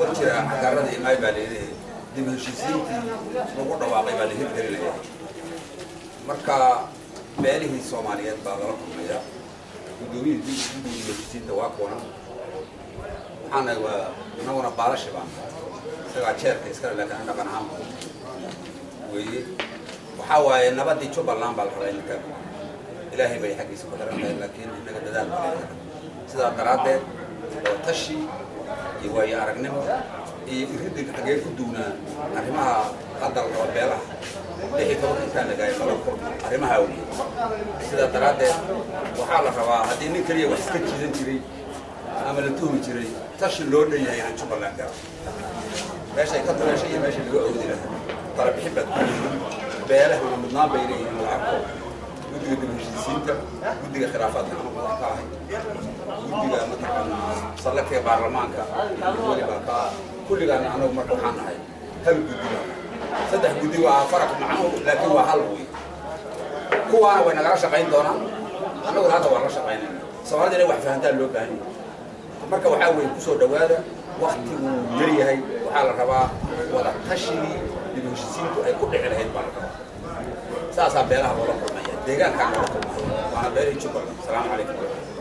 war jira cagaaradii imaay baa layidhi dib heshiisiintii lagu dhawaaqay baa la hirgelinaya marka beelihii soomaaliyeed baa lala kulmaya guddoomiyihii guddiga heshiisiinta waa kuwan waxaana waa inaguna baalashi baan isagaa jeerka iskale laakiin an dhaqan ahaan weeye waxaa waaye nabadii jubbaland baa la rabaa inka ilaahay bay xaggiisa ku xiran tahay laakiin innaga dadaal baa leeyahay sidaa daraaddeed oo tashi iyo waayo aragnimo iyo iridinka xagee ku duunaa arrimaha hadda la rabo beelaha lixii tobanka intaan lagaay laba kun arrimaha awgeed sidaa daraaddeed waxaa la rabaa haddii nin keliya wax iska jiidan jiray ama la tuhmi jiray tashi loo dhan yahay inaan jubbaland garo meeshay ka duleeshay iyo meesha laga oodi lahaa kala bixin baad ku beelahuna mudnaan bay leeyihiin la arko guddiga dib heshiisiinta guddiga khilaafaadka ama madax ka ahay guddiga mataqaanaa sallakee baarlamaanka weli baa ka kulligaana anagu marka waxaan nahay hal guddi baa saddex guddi waa faraq macno laakiin waa hal wey kuwaana way nagala shaqayn doonaan annaguna hadda waan la shaqaynayna soomaalida inay wax fahantaan loo baahan yahay marka waxaa weeye kusoo dhowaada waktigu yar yahay waxaa la rabaa wada tashigii dib heshiisiintu ay ku dhici lahayd baa la rabaa saasaa beelaha loola kulmaya deegaankaa loola kulmaya waana beelihii jubbaland asalaamu calaykum